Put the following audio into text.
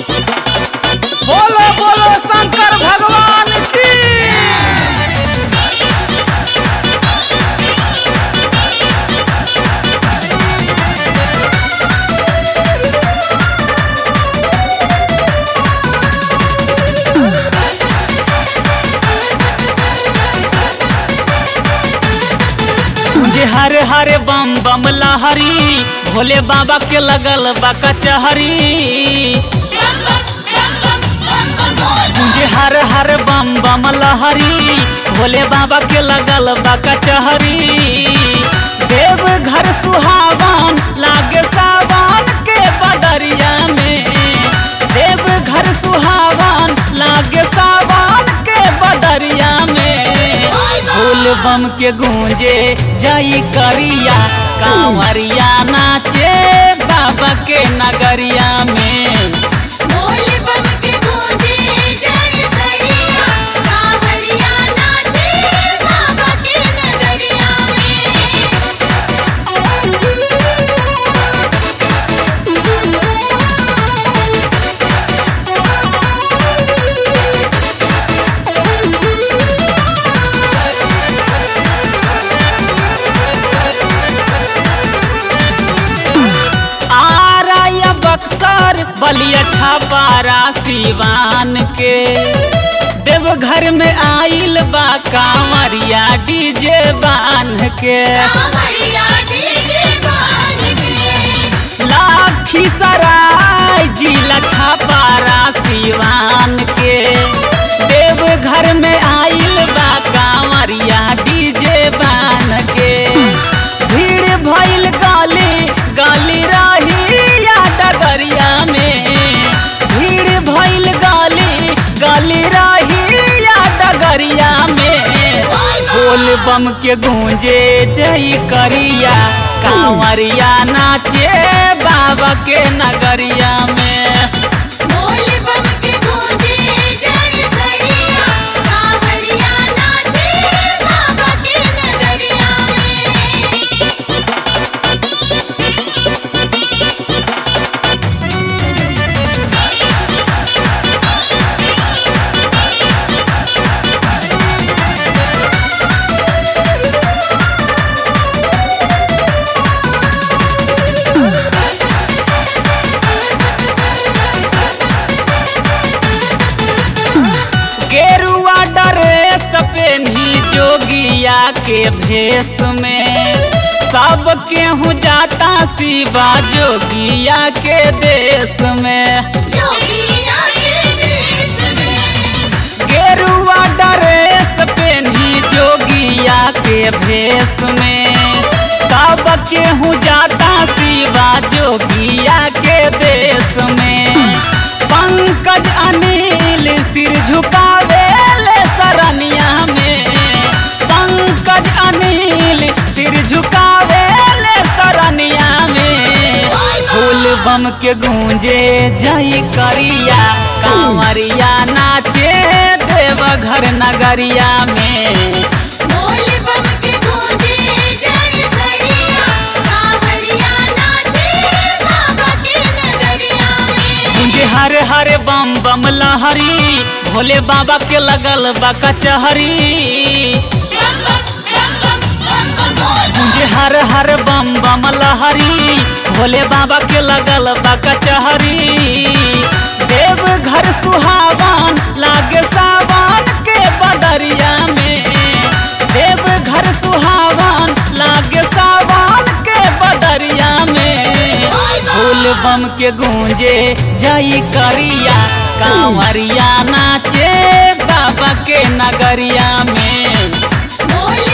बोलो बोलो शंकर भगवान की मुझे हरे हरे बम बम लहरी भोले बाबा के लगल बा कचहरी मुझे हर हर बम बम लहरी भोले बाबा के लगल बा कचहरी देव घर सुहावन लागे सावन के बदरिया में देव घर सुहावन लागे सावन के बदरिया में फूल बम के गूंजे जाई करिया कांवरिया नाचे बाबा के नगरिया में आरा या बक्सर बलिया छापारा सिवान के देवघर में आइल बा कांवरिया डीजे बान के लाखी सराय जिला छापारा सिवान के देवघर में आइल बा कांवरिया डीजे बान के भीड़ भइल गाली गाली रही या डगरिया में भीड़ भइल गाली गाली रही या डगरिया में बोल बम के गूंजे जई करिया कांवरिया नाचे बाबा के नगरिया में गेरुआ ड्रेस पेन्ही जोगिया के भेष में सब केहू जाता शिवा जोगिया के देश में गेरुआ ड्रेस पेन्ही जोगिया के भेष में सब केहू जाता शिवा जोगिया के देश में पंकज अनिल सिर झुकावे ले सरनिया में पंकज अनिल सिर झुकावे ले सरनिया में फूल बम के गूंजे जई करिया कांवरिया नाचे देवघर नगरिया में मुझे हरे हरे बम बम लहरी भोले बाबा के लगल बा कचहरी मुझे हर हर बम बम लहरी भोले बाबा के लगल बा कचहरी देव घर सुहावन लागे सावन के बदरिया में देव घर सुहावन लागे सावन के बदरिया में फूल बम के गूंजे जई करिया कांवरिया नाचे बाबा के नगरिया में बोल